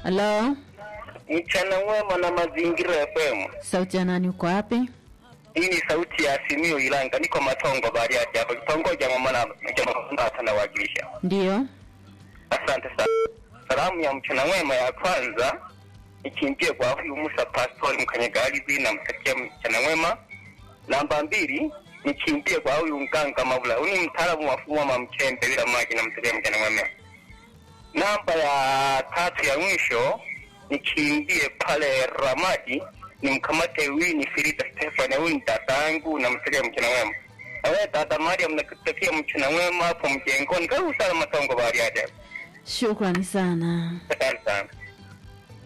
Halo, Mchana mwema na mazingira FM. sauti ya nani? Uko wapi? Hii ni sauti ya Simio Ilanga, niko Matongo Bariadi hapa kitongoji cha Mwana Jamaa anawakilisha. Ndiyo. Asante sana. Salamu ya mchana mwema ya kwanza ikimbie kwa huyu Musa Pastori Mkanyagalibi na mtakia mchana mwema. Namba mbili nikimbie kwa huyu Nganga Mavula, huyu ni mtaalamu wa fumwa mamchembe bila maji na mtakia mchana mwema. Namba ya tatu ya mwisho nikimbie pale Ramadi nimkamate Wini Firida Stefani, huyu ni dadangu na mtakia mchana mwema. Na wewe dada Mariam, nakutakia mchana mwema hapo mjengoni. Karibu sana Matongo Bariadi. Shukrani sana. Asante sana.